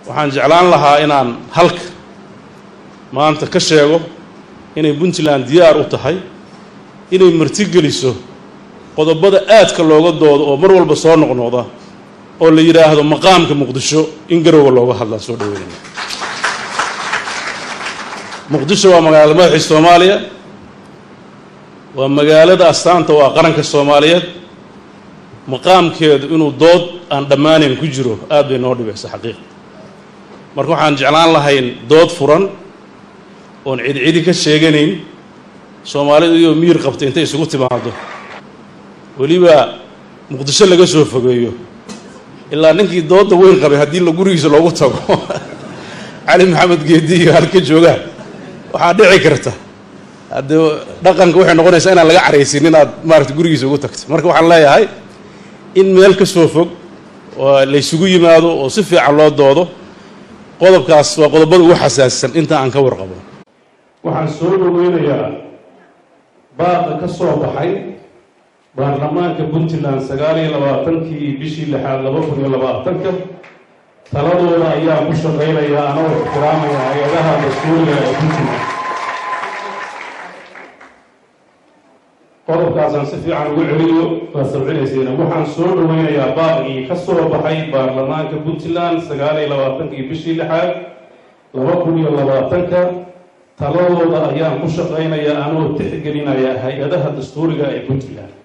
waxaan jeclaan lahaa inaan halka maanta ka sheego inay puntland diyaar u tahay inay martigeliso qodobada aadka looga doodo oo mar walba soo noqnoqda oo la yidhaahdo maqaamka muqdisho in garowga looga hadlaan soo dhaweynayna muqdisho waa magaalada madaxii soomaaliya waa magaalada astaanta waa qaranka soomaaliyeed maqaamkeedu inuu dood aan dhammaanayn ku jiro aad bay noo dhibaysa xaqiiqa marka waxaan jeclaan lahayn dood furan oon cidcidi ka sheeganayn soomaalidu iyoo miir qabta intay isugu timaado weliba muqdisho laga soo fogeeyo ilaa ninkii doodda weyn qabay haddii la gurigiisa loogu tago cali maxamed geedi iyo halka joogaan waxaa dhici karta haddee dhaqanka waxay noqonaysaa inaan laga caraysin inaad maarata gurigiisa ugu tagto marka waxaan leeyahay in meel ka soo fog oo laysugu yimaado oo si fiican loo doodo qodobkaas waa qodobada ugu xasaasisan inta aan ka warqabo waxaan soo dhoweynayaa baaqa ka soo baxay baarlamaanka puntland sagaal iyo labaatankii bishii lixaad laba kun iyo labaatanka taladooda ayaan ku shaqaynayaa anoo ixtiraamaya hay-adaha dastuuriga ee puntland qodobkaasaan si fiican ugu celiyo waa sabcinayseena waxaan soo dhoweynayaa baaqigii ka soo baxay baarlamaanka puntland sagaal iyo labaatankii bishii lixaad laba kun iyo labaatanka taladooda ayaan ku shaqaynayaa anoo tixgelinaya hay-adaha dastuuriga ee puntland